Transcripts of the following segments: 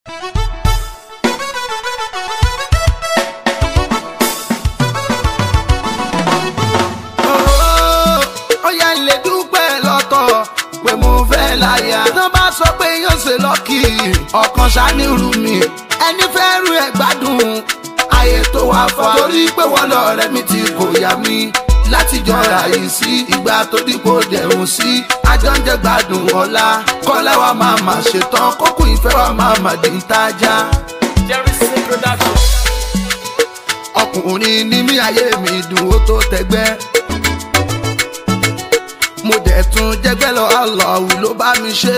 ó yẹ lè dúpẹ́ lọ́tọ̀ pé mo fẹ́ láyà. tó bá sọ pé yóò ṣe lọ́kì ọ̀kan ṣàníru mi ẹni fẹ́ rú ẹ̀ gbádùn ayé tó wá fa. torí pé wọ́n lọ rẹ̀ mi ti kò yá mi láti jọra yìí sí ìgbà tó dípò dẹ̀rùn sí àjọǹjẹ gbádùn ọ̀la kọ́lá wa máa mà ṣetán kókó ìfẹ́ wa máa mà dín tájá. Jerry C production. ọkùnrin ní mí ayé mi dùn ó tó tẹgbẹ́. mo dẹ̀ tún jẹ́gbẹ́ lọ àlọ́hù ló bá mi ṣe.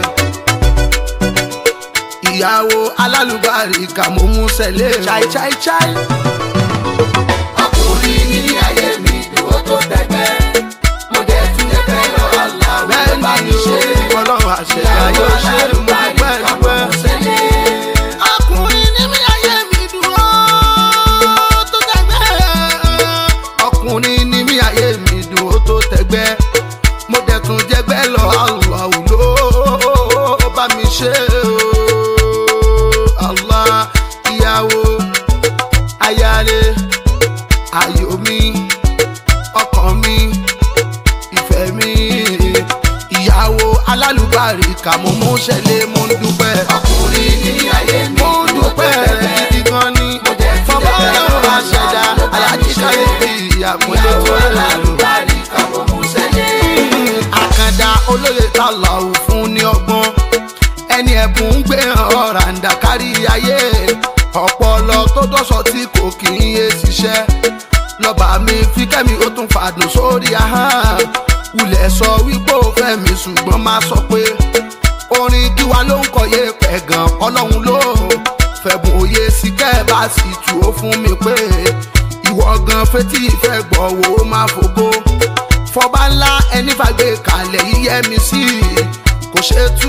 ìyàwó alálùbáríkà mo mú sẹ́lẹ̀. chai chai chai. ọkùnrin ní mí ayé mi dùn ó tó tẹgbẹ́. mo dẹ̀ tún jẹ́gbẹ́ lọ àlọ́hù ló bá mi ṣe. ọlọ́run àṣẹ ayọ̀ ṣe dúpẹ́ dúpẹ́ ọkùnrin ní mi ayé mi dúró tó tẹgbẹ́. ọkùnrin ní mi ayé mi dúró tó tẹgbẹ́. mo dẹ̀ tún jẹ́gbẹ́ lọ Allah ló bá mi ṣe o. Allah ìyàwó ayáre ayọ̀ mi ọkàn mi ìfẹ́ mi ìyàwó alálùbáríkà mo mú ṣẹlẹ̀ mo ń dúpẹ́. ọkùnrin ní ayé mi mo ń dúpẹ́ gidi gan ni fọwọ́ ọlọ́run àṣẹdá alájí káyé bí ìyàmúlẹ̀ tó alálùbáríkà mo mú ṣẹlẹ̀. àkàndá olóye ta lọ́wọ́ fún ní ọgbọ́n ẹni ẹ̀bùn ń gbé ọ̀ràǹdà kárí ayé ọpọlọ tó dọ́sọ̀ tí kò kì í yé ṣiṣẹ́ lọ́ba mi fi kẹ́mi ó tún fàdùn sórí ahọ́n wulẹ̀ sọ wípé ó fẹ́ mi ṣùgbọ́n máa sọ pé orin kíwa ló ń kọyé pẹ̀ gan ọlọ́run ló fẹ̀bùn òye sí kẹ́ẹ̀bá sì tù ó fún mi pé ìwọ gan fetí ìfẹ́ gbọ́ wo ó máa fògo fọba ńlá ẹni fàgbé kalẹ̀ yíyẹ mi sí kò ṣe tú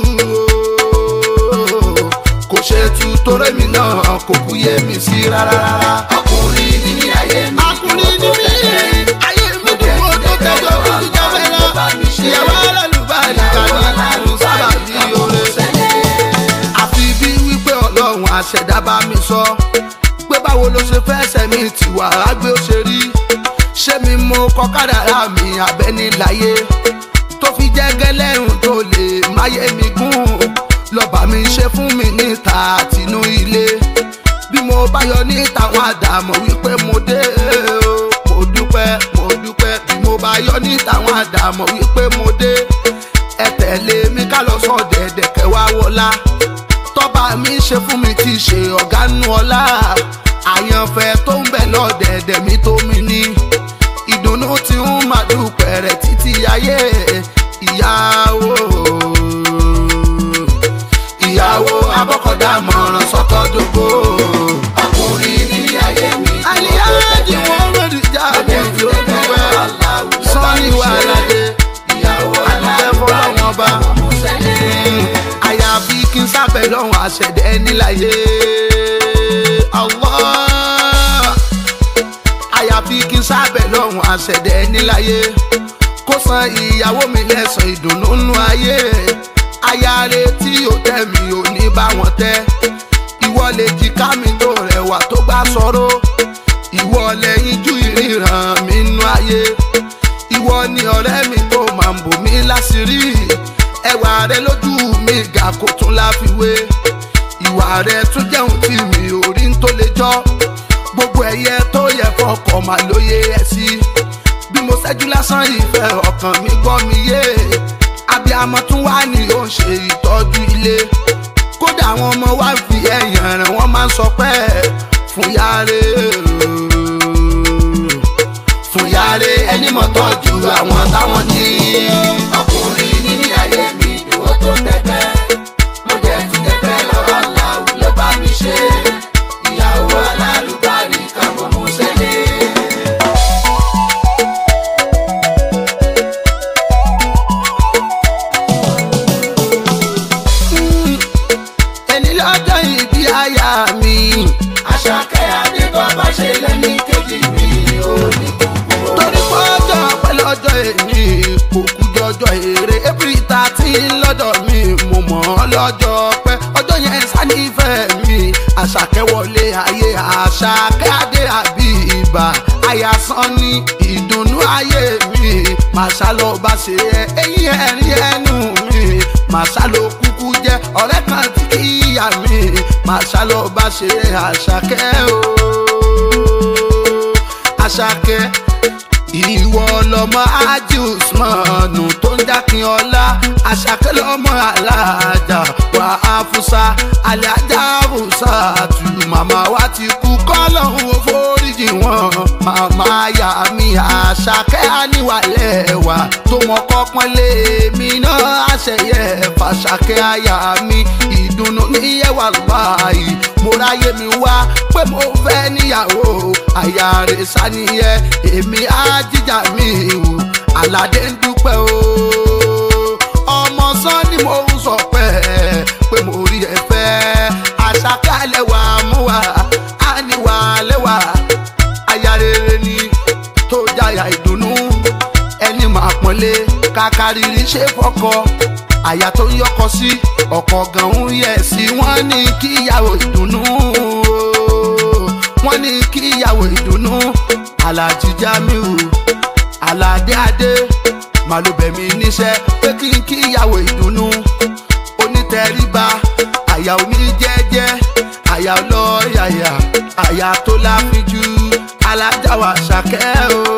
kò ṣe tú torí mi náà kò kú yé mi sí rárá rárá. ọkùnrin ní ní ayé mi. ọkùnrin ní ní ayé mi dùn ó tó tẹjọ bí ti jẹ fẹlẹ. ìyàwó alálùbáríkà ní àrùn sábà bí oore. àfi bí wípé ọlọ́run àṣẹ̀dá bá mi sọ pé báwo ló ṣe fẹ́ sẹ́mi tìwà àgbẹ̀ ó ṣe rí ṣé mi mo kọ kádàrá mi abẹ́ni láyé tó fi jẹ́ gẹ́lẹ́rùn tó lè máyé mi gùn lọ́ba mi ṣe fún mi níta àtinú ilé bí mo bá yọ níta wọn àdàmọ̀ wípé mo dé o mo dúpẹ́ mo dúpẹ́ bí mo bá yọ níta wọn àdàmọ̀ wípé mo dé ẹ tẹ̀lé mi ká lọ sọ dẹ̀dẹ̀ kẹwàá wọlá tọ́ba mi ṣe fún mi ti ṣe ọ̀gá nù ọlá àyànfẹ́ tó ń bẹ̀ lọ́dẹ̀ẹ̀dẹ̀ mi tó mi ní ìdùnnú tí ń máa dúpẹ́ rẹ̀ títí ayé ìyàwó ìyàwó abọ́kọ̀dá mọ̀ràn sọ́kọ́ dógó. ọkùnrin ní ayé mi. àlìyáàdì wọn lòdì já àbójú dúpẹ́ sọ́ni wà ládé ìyàwó alẹ́ fọlọ́wọ́n bá. àyàfi kí n sábẹ̀ lọ́hùn àṣẹ̀dẹ̀ níláyé. Allah àyàfi kí n sábẹ̀ lọ́hùn àṣẹ̀dẹ̀ níláyé kó san ìyàwó mi lẹ́sàn ìdùnnú nú ayé ayáre tí ò tẹ́ mi ò ní bá wọn tẹ́ ìwọ lè jìká mi tó rẹwà tó gbá sọ̀rọ̀ ìwọ lẹ́yìn ju ìríran mi nú ayé ìwọ ni ọ̀rẹ́ mi tó máa ń bò mí láṣìírí ẹwà rẹ lójú mi ga kó tún láfiwé ìwà rẹ tún jẹun tí mi ò rí ń tó lè jọ gbogbo ẹyẹ tó yẹ fọkọ mà lóye ẹ sí bí mo ṣẹ́jú lásán ìfẹ́ ọkàn mi gbọ́ mi yé abiyamọ tún wá ní ó ń ṣe ìtọ́jú ilé kódà àwọn ọmọ wa fi ẹ̀yàn rẹ̀ wọ́n máa ń sọ pé fún yáre fún yáre ẹni mọ̀ tọ́jú àwọn táwọn ní. ọkùnrin ní ní ayé mi ìwọ tó tẹ́tẹ́ mo jẹ́ ti tẹ́tẹ́ lọ́wọ́ aláwọ̀ ló bá mi ṣe ìyàwó alálùbáríkà mo mú sẹ́lẹ̀. ẹni lọ́jọ́ ìbí aya mi. àṣàkẹ́ adébọ́bá ṣe lẹ́ni kejì mi ò ní gbogbo. torí pé ọjọ́ pẹ́ lọ́jọ́ èmi kò kú jọjọ́ èrè april thirteen lọ́dọ̀ mi mo mọ̀ ọ́ lọ́jọ́ pẹ́ ọjọ́ yẹn sá àṣàkẹ́ wọlé ayé àṣàkẹ́ adé àbí ibà àyàsán ní ìdùnnú ayé mi màṣá lọ bá ṣe ẹ eyín ẹ̀rín ẹnu mi màṣá ló kúkú jẹ́ ọ̀rẹ́ kan tí kì í yà mí màṣá lọ bá ṣe àṣàkẹ́ o àṣàkẹ́ ìwọ lọmọ ájí usmanu tó ń dákin ọlá àṣàkẹ́ lọmọ aláàjà wà á fúnṣá alájà fúnṣá tù màmá wa ti kú kọ́lọ́hún ó foríjì wọn màmá yà mí àṣàkẹ́ àníwálẹ̀ wà tó wọn kọ́ pọ́nlé mi náà àṣẹyẹ fàṣàkẹ́ àyà mi ìdùnnú níyẹ̀wà báyìí mo ráyè mi wá pé mo fẹ́ níyàwó àyà rẹ̀ sàníyẹ èmi á jíjà mi wò aládé ń dúpẹ́ o ọmọ sàn ni mo ń sọ pé pé mo rí ẹ fẹ́ àṣàkálẹ̀ wà mú wa á ní wà lẹ́wà àyà rere ni tó jáyà ìdùnnú ẹni máa pọ́nlé kàkàrírí ṣe fọkọ àyà tó ń yọkọ sí ọkọ̀ gan ń yẹ sí wọ́n ní kíyàwó ìdùnnú wọ́n ní kíyàwó ìdùnnú alájí jamiu aládé adé màlúbẹ̀mí níṣẹ́ pé kí n kíyàwó ìdùnnú onítẹ̀ríba àyà oníjẹ́jẹ́ àyà ọlọ́yàyà àyà tó láfíjú alájáwà ṣàkẹ́ o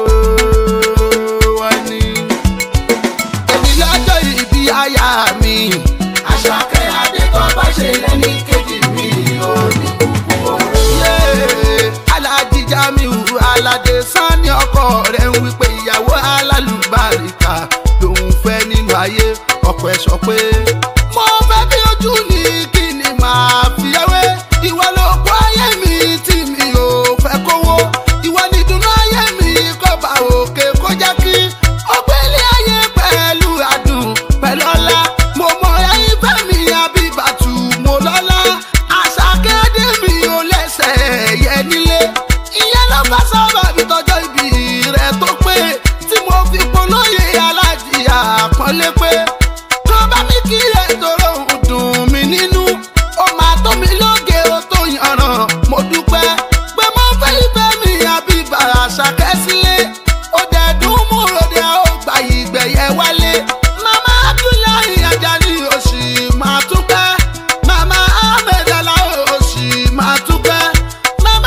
wọ́n ní. èmi lọ́jọ́ ìbí àyà mi. àṣàkẹ́ adékọ́ bá ṣe lẹ́ni kejì mi ò ní kúkú oró. Yéé, Alhaji Jamiu Aládé Sanni ọkọ rẹ̀ ń wípé ìyàwó alálùbáríkà lòun fẹ́ nínú ayé ọkọ ẹ̀ sọ pé. mo fẹ́ bí ojú ni kí ni màá fi ẹwé ìwọ ló kó ayé mi tí mi ò fẹ́ kówó ìwọ ni dùnú ayé mi kọ́ bá òkè kó jẹ́ kí ọgbẹ́lé ayé pẹ̀lú adùn pẹ̀lú ọlá mo mọ ẹyin fẹ́ mi àbíbàtú mo lọ́lá àṣàkéde mi ò lẹ́sẹ̀ yẹ nílé ìyẹn ló bá sábà mi tọjọ́ ibi rẹ̀ tó pé tí mo fi polóye alájìyà àpọ́nlé pé tó bá mi kí ètò òun dùn mí nínú ó máa tó mi lóge ó tó yànràn mo dúpẹ́ pé mo fẹ́ ìfẹ́ mi àbí bàrà ṣàkẹ́ sílé ó dẹ̀ dùn mú ròde ó gbà ìgbẹ̀yẹ wálé mama abdullahi ajani òsì máa tún pẹ́ mama ahmed aláwọ̀ òsì máa tún pẹ́ mama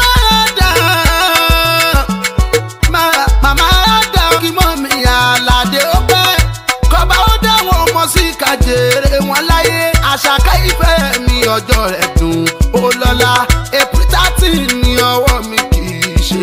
adam Ma- mama adam kí mọ́ mi àlàdé ó pẹ́ kọ́ba ó dáwọn ọmọ sí kàjèrè wọn láyé àṣàkà ìfẹ́ mi ọjọ́ rẹ̀ dùn ó lọ́la april thirteen ní ọwọ́ mi kì í ṣe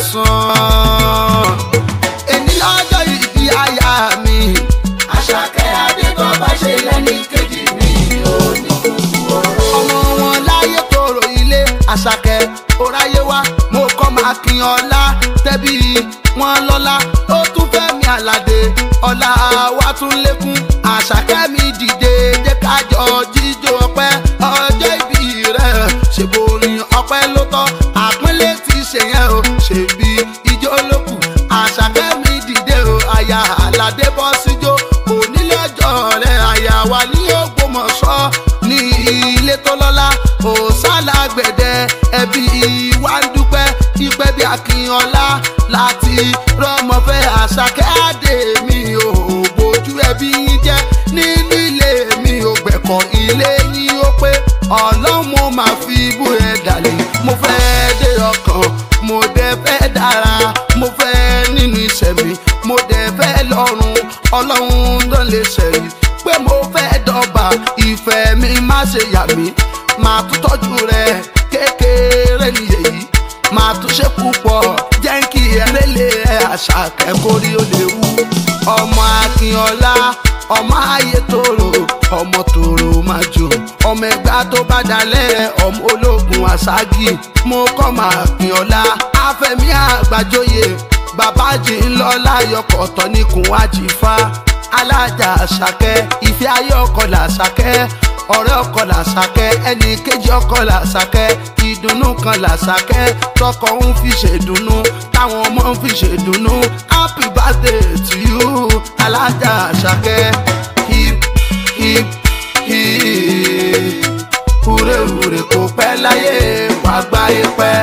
lásán èmi lọ́jọ́ ìbí àyà mi àṣàkẹ́ adékọ́ bá ṣe lẹ́ni kejì mi ò ní kúkú oró. ọmọ wọn láyé tóró ilé àṣàkẹ́ oráyé wá mo kọ́ máa kin ọlá tẹ́bí wọn lọ́lá ó tún fẹ́ mi àlàdé ọlá wa tún lékún àṣàkẹ́ mi dìde jẹ́ kájọ jíjó ọpẹ́ ọjọ́ ìbí rẹ̀ ṣèbò orin ọpẹ́ ló tọ́ àpínlẹ̀ ti ṣe yẹn o ṣèbí ijó lókù àṣàkẹ́ mi dìde o àyà àlàdé bọ́ síjó onílẹ̀jọ́ rẹ̀ àyà wà ní ògbómọ̀ṣọ́ ní ilé tó lọ́lá òsàlágbẹ̀dẹ ẹbí wa ń dúpẹ́ ìpẹ́ bí akínyànlá láti rọ́mọfẹ́ àṣàkẹ́ àdè mi ò bójú ẹbí yín jẹ́ nínú ilé mi ò gbẹ̀kọ̀ ilé yín ó pé ọlọ́run mo máa fi bú ẹ dàlẹ́ mo fẹ́ dé ọkàn mo dẹ̀ fẹ́ dára mo fẹ́ nínú iṣẹ́ mi mo dẹ̀ fẹ́ lọ́rùn ọlọ́run tó lè ṣẹ̀yìn pé mo fẹ́ dọ́gba ìfẹ́ mi má ṣe yà mí máa tún tọ́jú rẹ kékeré nìyẹn máa tún ṣe púpọ̀ jẹ́ kí ẹrẹ́lẹ̀ ẹ àṣà kẹ́kọ̀ọ́rí ó lè wú ọmọ akínọlá ọmọ ayé tòrò ọmọ tòrò máa jò ọmọ ẹgbà tó bá dalẹ̀ ọmọ ológun àṣágì mo kọ́ máa kínọlá afẹ́mi àgbàjọyè bàbá jì ń lọ láyọkọ̀ ọ̀tọ̀ níkùn àjìfá alájà àṣàkẹ́ ìfẹ́ ayé ọkọ̀ làṣàkẹ́ ọ̀rẹ́ ọkọ̀ làṣàkẹ́ ẹnì kejì ọkọ̀ làṣàkẹ́ ìdùnnú kan làṣàkẹ́ tọkọ ń fi ṣèdùnnú táwọn ọmọ ń fi ṣèdùnnú happy birthday to you alájà àṣàkẹ́ hip hip hip hure hure kò pẹ́ láyé wàá gbáyé pẹ́.